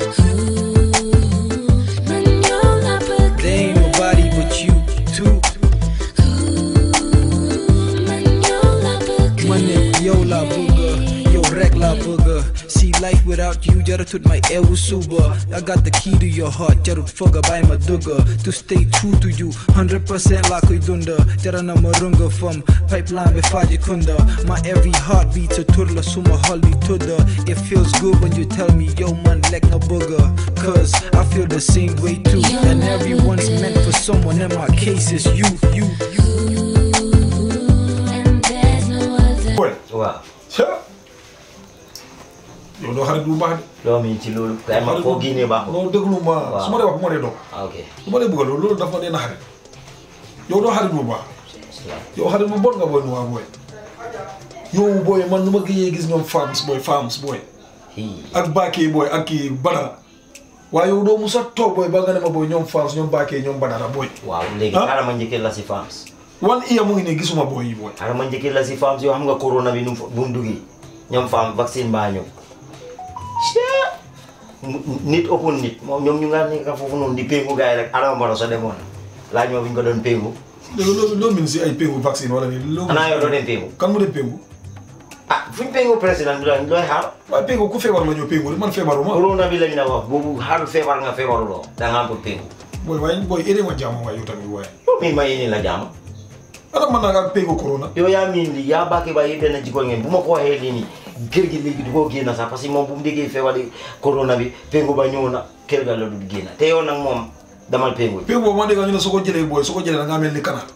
There ain't nobody but you, too. Money, yo la booger, yo rek la booger. See life without you, jarut tut my ewu suba. I got the key to your heart, jarut foga by my dugger. To stay true to you, 100% la koy dunda. Jara na marunga from pipeline be faji kunda. My every heartbeat to turla suma holly tudda. It feels good when you tell me yo man like no booger. Cause I feel the same way too. And everyone's meant for someone in my case is you, you, you. boy waaw ca yow doo xarit bu baax de loo miin ci loolu kay ma foo génnee baaxul non déglu ma Waaw. su ma dee wax bu ma dee doon ah ok su ma dee bëgg loolu loolu dafa dee na xarit yow doo xarit bu baax yow xarit bu bon nga booy nuwaa booy yow booy man nu ma gëjee gis ñoom farms booy farms booy hii ak Bakey booy ak kii Badara waaye yow doo musa toog booy ba nga ne ma booy ñoom farms ñoom Bakey ñoom Badara booy waaw léegi Ah. xaaral ma njëkkee la si fams wan iya mu ngi nii gisuma booy yi booy xaaral ma njëkkee la si fams yoo xam nga corona bi nu mu fa- bu mu duggee ñoom fam vaccine baa ñëw Mu- nit ëppul nit moom ñoom ñu nga nekk foofu noonu di péngu gars yi rek Adama Barrow sa demoon laaj ma bu ñu ko doon péngu léegi loolu loolu min si ay péngu vaccine wala nii loolu xanaa yow doo dem péngu kan mu dem péngu ah fu ñu péngu président bi doon looy xaar waaye péngu ku feebar la ñëw péngu de man feebaruma corona bi lañ la wax boobu xaaru feebar nga feebaruloo da nga am pour péngu booy waaye booy ere ma jàmm waaye yow tamit waaye yow miin ma yéene la jaama ana man naa nga péngu corona yow yaa miin lii yaa bàkkee ba yëpp benn jikko ngeen bu ma ko waxee lii nii kër gi léegi du ko génn sax parce que moom bu mu déggee feebari corona bi péngu ba ñëw na kër ga la du génn te yow nag moom damal péngu péngu boobu ma dégg ñu ne soo ko jëlee booy soo ko jëlee da ngaa mel ni kanaar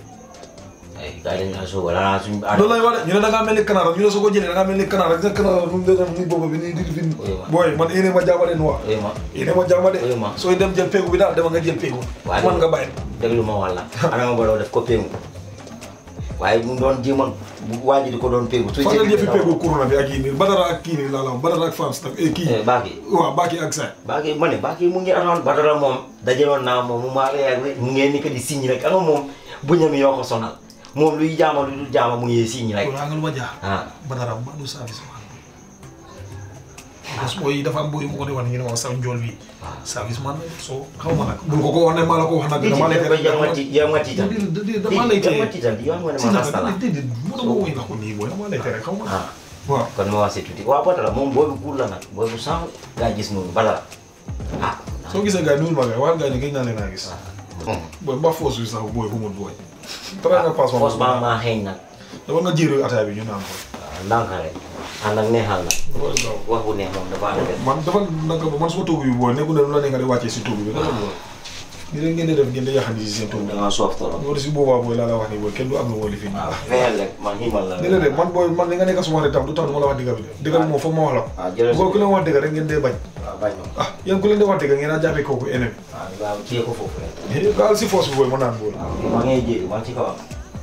ay gars yi dañ laa soog a la suñu loolu lay wax de ñu ne da ngaa mel ni kanaar ñu ne soo ko jëlee da ngaa mel ni kanaar rek sa kanaar nu mu dee muy bopp bi nii di fi booy man ene ma jàmm de noir oui ma ene ma jàmm de Oui, ma. sooy dem jël péngu bi daal dama nga jël péngu Waaye man nga bàyyi déglu ma wàlla Adama Barrow def ko péngu waaye mu doon jéemal bu waa ji di ko doon péngu su fan la jëfi péngu corona bi ak yii nii Badara ak kii nii laa la wax Badara ak France nag eh kii Baaki waaw Bakey ak Saint Baaki ma ne Baaki mu ngi aroon Badara moom dajaloon naa moom mu maa reer mu ngeen ni ko di signe rek ama moom bu ñam yoo ko sonal moom luy jaama lu dul jaama mu ngi signe rek loolu nga lu ma jaar ah Badara ba du service man parce que booy yi dafa am booy yu ma ko di wax ñu ne ma sa njool bi service man la soo xaw ma nag bul ko ko wax ne maa la ko wax nag dama lay tere yow nga ti yow nga tiital dama lay yow nga tere tiital yow nga ne si ma nag rasta la déedéet mu dama woy la ko nii booy dama lay tere xaw ma ah waaw kon ma wax si tuuti waaw Badara moom booy bu kuur la nag booy bu sànq gaa gis noonu Badara ah soo gisee gars yi nuyul ma gars yi waxal gars yi ne gëj naa leen a gis Hmm. booy ba force bi sax booy fu mu booy tra nga passe fos baa maa xeeñ nag dama nga jéeru ataaya bi ñu naan ko waaw ndànk rek ànd ak neexal nag dafa gaaw wax bu neex moom dafa ànd man dafa naka man suma toogu bi booy nekku ne lu la ne nga di wàccee si toogu bi dafa booy ni leen ngeen di def ngeen di yaxandi si seen toogu da ngaa soof torop loolu si boobaa booy laa la wax ni booy kenn du am lu woo li fi waaw fexeel rek man ximal la déedéet de man booy man li nga nekk suma xarit tam du tax du ma la wax digga bi de digga bi moom foog ma wax la ko waaw jërëjëf boo ku leen wax dëgg rek ngeen dee bañ waaw bañ ma ah yéen ku leen di wax dëgg ngeen a jàppee kooku ennemi waaw waaw téye ko foofu rek Eh, gaal si force bi booy ma naan booy waaw maa ngay jéegi maa ci kawam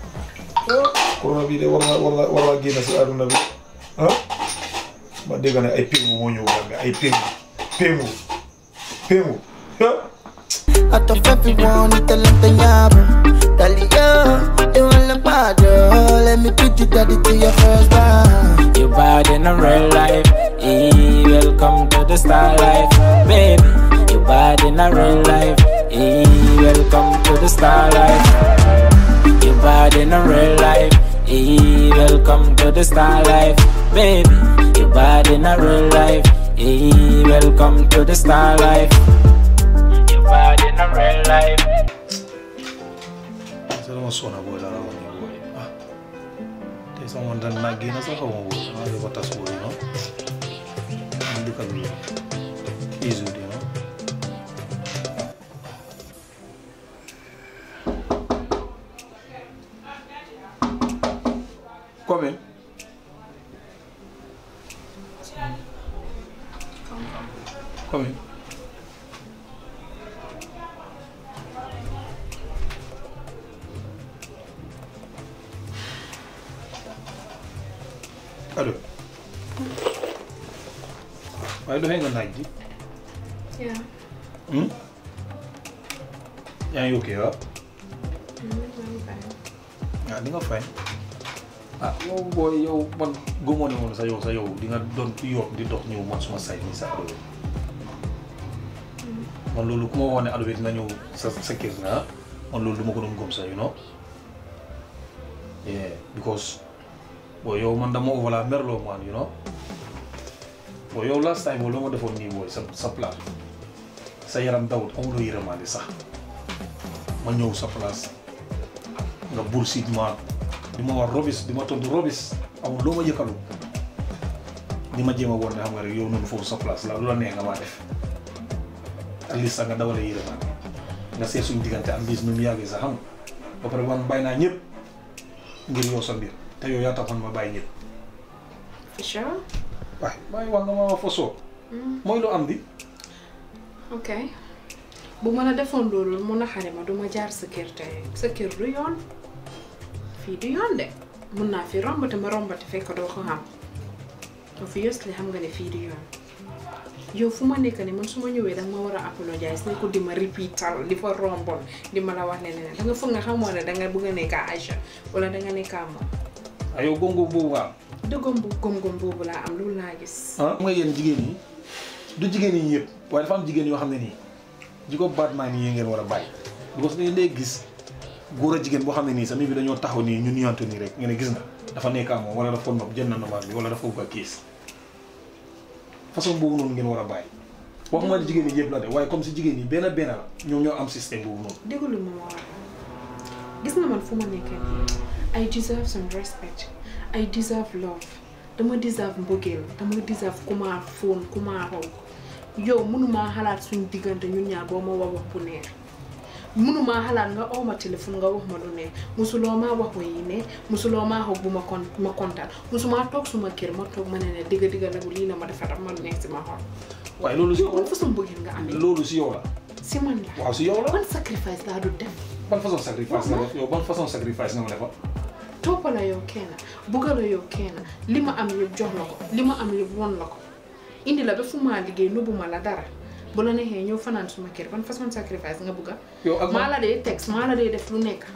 corona bi de war na war na war naa génn si àdduna bi ah ma dégg ne ay péngu moo ñëw Gambia ay péngu péngu péngu ah Out of everyone, te lo empeñaba. Dale yo, te van la paddle. Let me put you daddy to your first round. You bad in a real life. Eh, welcome to the star life, baby. You bad in a real life. Eh, welcome to the star life. You bad in a real life. Eh, welcome to the star life, baby. You bad in a real life. Eh, welcome to the star life. You bad in a real life. sa dama sona booy laa la wax nii booy ah tey sama man dan naa génn sax xaw ma booy maa ngi ko tas booy you know am dëkk bi easy you know Come in. Come in. allo waaye doxee nga naaj ji Yeah. hmm? yaa ngi ok waaw ah di nga fay ah yow booy yow man gëmoo ne moom sa yow sa yow di nga doon yoon di dox ñëw man suma say nii sax loolu man loolu ku ma waxoon ne Ado bi dina ñëw sa sa kër nga man loolu du ma ko doon gëm sax you know yeah because boo yow man dama voilà merloo man you know boo yow last time boo loo ma defoon nii booy sa sa place sa yaram dawut amuloo yërëmaande sax ma ñëw sa place nga bullshit ma di ma wax robis di ma tontu robis amul loo ma yëkkalu di ma jéem a woon ne xam nga rek yow noonu foofu sa place la lu la neex nga maa def at least sax nga dawalee yërëmaande nga seet suñu diggante at least nu mu yàggee sax xam nga ba pare man bàyyi naa ñëpp ngir yow sa mbir te yow yaa taxoon ma bàyyi ñëpp for sure waaye bàyyi wax nga ma ma fa soo mooy lu am di ok bu ma la defoon loolu mun a xare ma duma jaar sa kër tey sa kër du yoon fii du yoon de mun naa fi rombate ma rombate fekk doo ko xam obviously xam nga ne fii du yoon yow fu ma nekk ni man su ma ñëwee danga ma war a apologize ne ko di ma repeatal di fa rombon di ma la wax ne ne danga foog nga xamoo ne danga bëgg a nekk Aïcha wala danga nekk moom ah yow góob boobu nga am dëggam bu gom-gom boobu laa am loolu laa gis ah xam nga yéen jigéen ñi du jigéen ñi yëpp waaye dafa am jigéen yoo xam ne nii jiko baat naa nii yi ngeen war a bàyyi because dañu dee gis góor a jigéen boo xam ne nii sami bi dañoo taxaw nii ñu nuyante nii rek nga ne gis na dafa nekk ak moom wala dafa ko nopp jënd na nombaat bi wala dafa bëgg a kiis façon boobu noonu ngeen war a bàyyi waxuma ne jigéen ñi yëpp la de waaye comme si jigéen ñi benn benn la ñoom ñoo am système boobu noonu déglu ma ma wax gis nga man fu ma nekkee nii I deserve some respect I deserve love dama deserve mbëggeel dama deserve ku ma fóon ku ma raw yow mënumaa xalaat suñ diggante ñun ñaar boo ma wax wax bu neex mënumaa xalaat nga oo ma téléphone nga wax ma lu neex musuloo maa wax wa yi ne musuloo maa wax bu ma kon ma kontaan musumaa toog suma kër ma toog ma ne ne digga digga nagu lii la ma defa daf ma neex si ma xol waaye loolu si yow ban façon mbëggeel nga amee loolu si yow la si man la waaw si yow la ban sacrifice laa du def ban façon sacrifice nga def yow ban façon sacrifice nga ma defal toppa la yow kenn bugga la yow kenn li ma am yëpp jox la ko li ma am yëpp won la ko indi la ba fu maa liggéey nubbu ma la dara bu la neexee ñëw fanaan suma kër ban façon sacrifice nga bugga yow ak maa la dee text maa la dee def lu nekk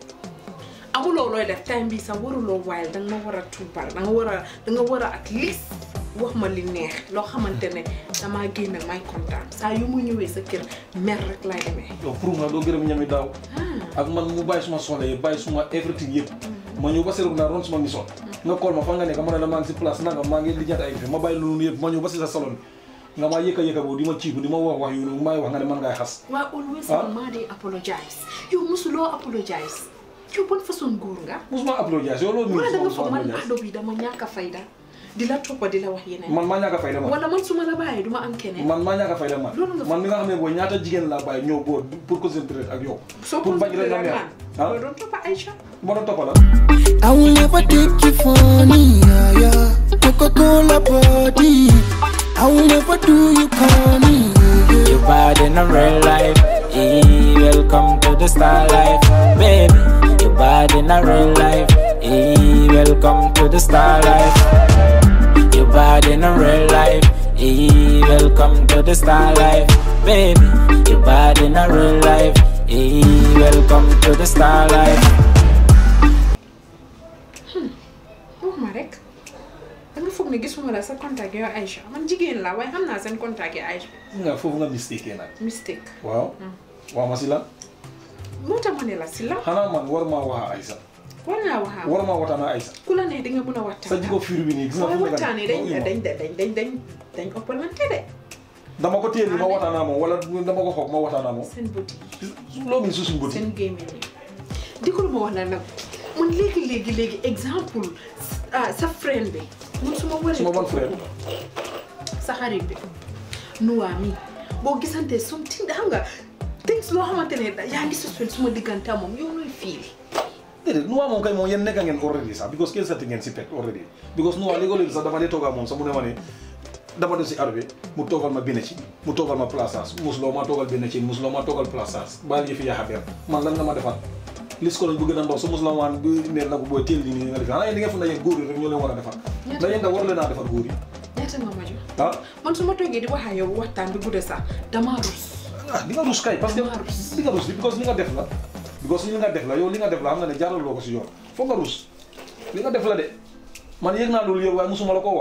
amuloo looy def time bi sax waruloo waayal danga ma war a tuubal danga war a danga war a at least wax ma li neex loo xamante ne damaa génn may kontaan saa yu mu ñëwee sa kër mer rek laay demee yow pour nga doo gërëm ñami daaw ak man mu bàyyi suma soxla yëpp bàyyi suma everything yëpp ma ñëw ba seeru naa ron suma mission nga kool ma fa nga nekk ma ne la maa ngi si place nanga maa ngi lijjanti ay ma bàyyi loolu yëpp ma ñëw ba si sa salon nga maa yëkka yëkka boobu di ma ciibu di ma wax wax yu maay wax nga ne man ngay xas waaye always Ah. man maa dee apologize yow mosuloo apologize yow ban façon góor nga musuma apologize yow loolu wala da nga musuma foog man apologize ado bi dama ñàkk a fayda di la toppa di la wax yeneen man maa ñàkk a fayda man wala man su ma la bàyyee du ma am keneen man maa ñàkk a fayda man Loolu nga man mi nga xam ne booy ñaata jigéen laa bàyyi ñëw boo pour concentrer ak yow soo pour ko bañ rek nga neex ah loolu doon toppa Aïcha ma doon toppa la I will never take you funny, yeah, yeah. Coca-Cola body. I will never do you corny, yeah, yeah. You bad in a real life. Hey, welcome to the star life, baby. You bad in a real life. Hey, welcome to the star life. You bad in a real life. Hey, welcome to the star life, baby. You bad in a real life. Hey, welcome to the star life. wax ma rek da nga foog ne gisuma la sa contact yow Aïcha man jigéen la waaye xam naa seen contact yi Aïcha nga foofu nga mistake nag mistake waaw waaw ma si lan moo tax ma ne la si la xanaa man war maa waxa Aïssa war ngaa waxaa war maa waxtaan ak Aïssa ku la neex di nga mën a sa waxtaan jiko fiir bi nii gis nga waaye fu mu nekk waxtaan yi dañ nii. dañ dañ dañ dañ dañ ëppalante de dama ko téye ni ma waxtaan ak moom wala dama ko xoog ma waxtaan ak moom seen bët yi loo min su suñ bëti seen gémmiñ yi dikul ma wax la nag man léegi léegi léegi exemple ah sa friend bi man su ma waree Suma ban friend? sa xarit bi nuwaa mi boo gisantee som tin xam nga things loo xamante ne yaa ngi suspend suma diggante ak moom yow nooy fiil déedéet Noah moom kay moom yéen nekka ngeen already sax because kenn seeti ngeen si pet already because Noah léegi-léegi sax dama dee toogaa moom sax mu ne ma ne dama dem si arbe mu toogal ma benn ci mu toogal ma plaçage musuloo ma toogal benn ci musuloo ma toogal plaçage bàyyi yëfi yaaxa beer man lan nga ma defal lis ko lañ bëgg na ndaw sa musuloo maan bi ne na ko booy teel li nii nga def xanaa yéen di ngeen fu na yéen góor yi rek ñoo leen war a defal ndax yéen da war leen a defal góor yi ñaata nga ma jox ah man su ma toogee di wax ak yow waxtaan bi gudde sax damaa rus ah di nga rus kay parce que Damaa rus. di nga rus di because li nga def la because li nga def la yow li nga def la xam nga ne jaaraloo ko si yoon foog nga rus li nga def la de man yëg naa loolu yëpp waaye musuma la koo wax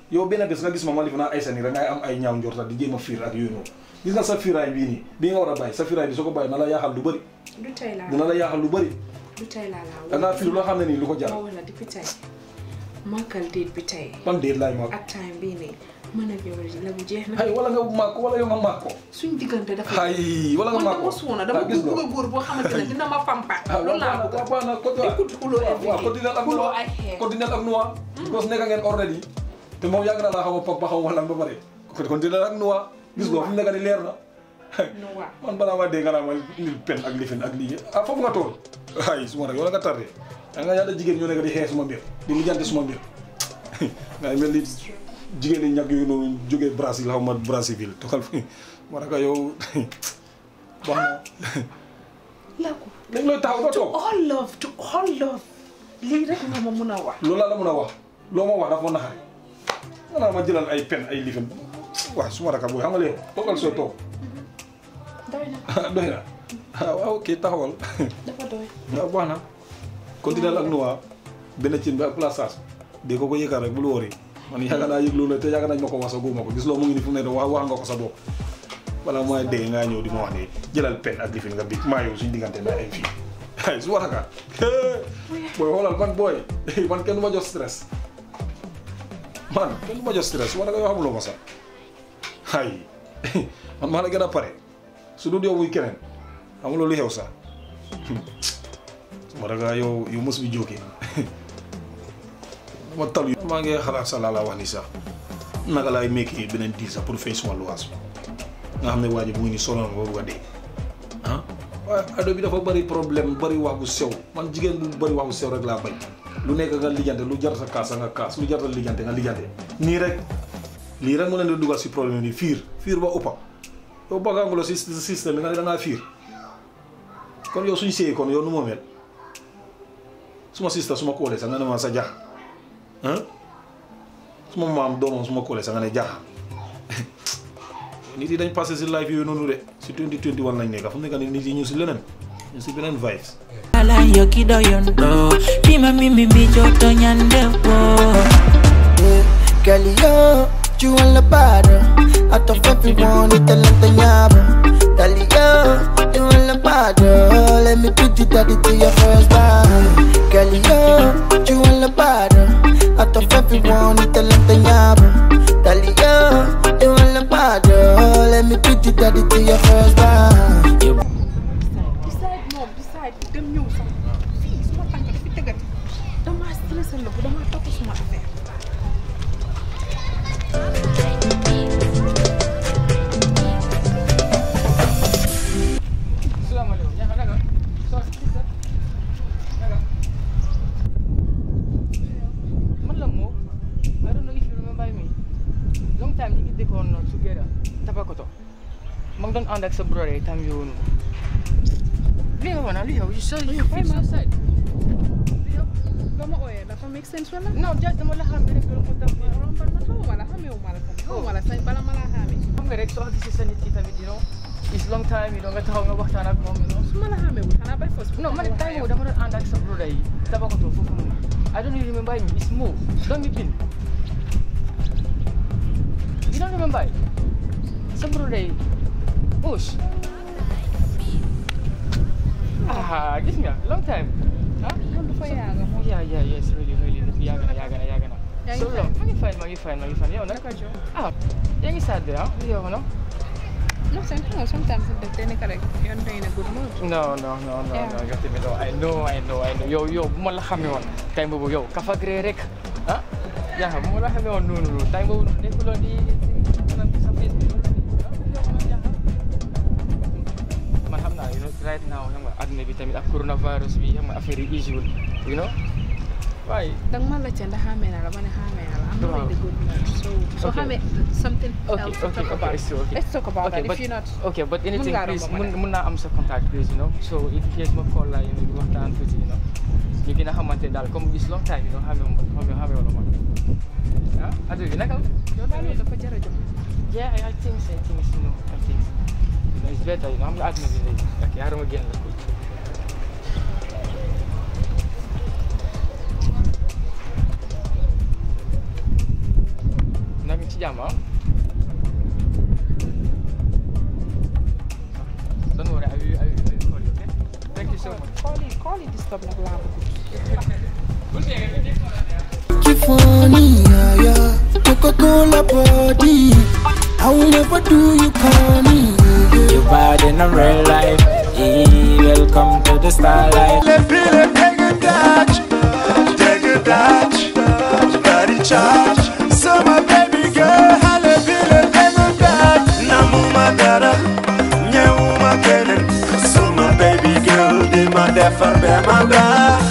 yow benn bés nga gis ma ma lifi naa ay sa nii rek ngay am ay ñaaw njorta di jéem a fiir ak yooyu noonu gis nga sa fiiraay bii nii bii nga war a bàyyi sa fiiraay bi soo ko bàyyi na la yaaxal lu bëri du tey laa dina la yaaxal lu bëri du tey laa laa da ngaa fiir loo xam ne nii lu ko jar ma wala depuis tey màggal déet bi tey ban déet laay ma ak time bii nii mën ak yow la bu jeex na ay wala nga màkk wala yow nga màkk ko suñ diggante dafa ay wala nga man màkk dama ko suuna dama ah gis bëgg nga a góor boo xamante ne dina ma pampa ah loolu laa waaw bëgg waaw na côté Écoute xuloo every waaw day. continuer ak Xuloo noir ay xeex. continuer ak noir because nekk ngeen already te moom yàgg na laa xaw a papa xaw ma lan ba pare continuer ak noir gis nga fu mu nekk ni leer na no waa man balaa ma dégg nga naa ma lil pen ak lifin ak lii ah foofu nga tool ay suma rek wala nga tardé da nga ñaata jigéen ñoo nekk di xeex suma mbir di lijjanti suma mbir ngay mel ni jigéen ñi ñag yooyu noonu jógee Brésil xaw ma Brazzaville toxal fi ma rek yow baax na lako léegi looy taxaw nga to toog all love to all love lii rek nga ma mun a wax loolu laa la mën a wax loo ma wax dafa ma naxari nga naa ma jëlal ay pen ay lifin waaw suma raka booy xam nga léegi toogal sooy toog doy na doy na ah waaw ok taxawal dafa doy waaw baax na continuer ak nuwaa benn cin bi ak plaçage dee ko ko yëkkal rek bul wóori man yàgg naa yëg loolu te yàgg nañ ma ko wax sa góoma ko gis loo mu ngi ni fu mu ne wax wax nga ko sa bopp wala mooy dee ngaa ñëw di ma wax ne jëlal pen ak lifin nga bi maa yow suñ diggante naa ay fii ay su waraka booy xoolal man booy man kenn du ma jox stress man kenn du ma jox stress su waraka yoo xamuloo ma sax ay man maa la gën a pare su dul yow muy keneen xamuloo lu xew sax su waraka yow yow mos bi jógee ma tal maa ngi xalaat sa laa la wax ni sax naka laay meeki beneen diir sax pour fay suma luwaas bi nga xam ne waa ji mu ngi ni sonal ma ba bugg a dee ah waaye ado bi dafa bëri problème bëri wax bu sew man jigéen bu bëri wax bu sew rek laa bañ lu nekk nga lijjante lu jar sa kaas nga kaas lu jar sa lijjante nga lijjante nii rek lii rek mu leen di dugal si problème ni fiir fiir ba uppa yow baganguloo si si système bi nga ne da ngaa fiir kon yow suñ séyee kon yow nu moo mel suma sista suma koolee sax nga ne ma sa jax ah suma maam doomam suma koolee sax nga ne jaxa nit yi dañ passé si life yooyu noonu de si 2021 lañ nekk fu mu nekk nii nit yi ñu si leneen ñu si beneen vibes Ala yo kido yondo Pima mimi bijoto nyandepo Yeah, Girl, yo, you on the bottom. Out of everyone, it's the length of yabo. Girl, yo, you on the bottom. Let me put you daddy to your first time. Girl, yo, you on the bottom. Out of everyone, it's the length of yabo. Girl, yo, you on the bottom. Let me put you daddy to your first time. decide moom decide dem ñëw sax fii suma tànk fi tëggati damaa stressé la bu damaa topp suma affaire Assalamualaikum. Ya, naka? Sorry, sister. Naka? Man lang mo. I don't know if you remember me. Long time ñu ngi dëkkoon together. Tabakoto. Ma ngi doon ànd ak sa brother time yooyu. Li nga wana, li yow, you saw you feel so sad. yow ba ma ooyee dafa make sense wala No, just dama la xam rek loolu ko tam. rombal ma xamuma la xamewu ma la tamit xamuma la sañ bala ma laa xamee Xam nga rek soo gisee sa nit ki tamit, you know, it's long time, you know, nga taxaw nga waxtaan ak moom, you know. su ma la xamewul xanaa bay fos No, man, time mo dama doon ànd ak sa brother yi. Tabakoto foofu noonu. I don't really remember him. It's Mo. Don't be pin. You don't remember? Sa brother yi. Bush. Ah, gis nga. Long time. Huh? man dafa yaaga moom Yeah, yeah, yes, really, really. Yaaga na, yaaga na, yaaga na. Yaa ngi So long. Maa ngi fine, maa ngi fine, maa ngi fine. Yow nag? naka jo Ah, yaa ngi sad de, ah? Yow, no? no seen xam nga sometimes def day nekk rek yoon day na good mood No, no, no, no, Yeah. no, gati mi no. I know, I know, I know. Yo, yo, bu ma la xamee woon. Time boobu yow, kafagre rek. Ah? Yaa bu ma la xamee woon noonu noonu. Time boobu noonu nekkuloo di di sa Facebook. Man xam naa, you know, right now, xam nga, àdduna bi tamit ak coronavirus bi, xam nga, affaire yi easy wul, you know? Waaye, danga ma laajte ndax xamee na la ma ne xamee na la am na Waaw. like the good mood so so Okay. xamee something Okay, else to okay, talk okay, about it's okay. let's talk about okay, that but, if you're not okay, but anything, ngaa please, romb ma mun, dem. mun naa am sa contact, please, you know? So, in case ma call la, you know, di waxtaan tuuti, you know? Ñu gën a xamante daal, comme it's long time, you know, xamee ma, xamee xamee wala ma. Ah, adu bi naka? yow daal loolu dafa jar a jóg Yeah, I, I think so, I think so, you know, I think so. You know, it's better, you know, xam nga àdduna bi léegi. Okay, xaaral ma génn la tuuti. jàmm ah. Don't worry, I will, I will, I will call you, okay? Thank you so much. Call it, call it disturb nag laa bëgg. Funny, yeah, yeah. Coca-Cola body. How never do you call me? You bad in a real life. Hey, welcome to the star life. Le pile take a touch, take a touch, body charge. So my baby girl, hale pile take a touch. Namuma dara, nyewuma kenen. So my baby girl, di ma defar be ma ba.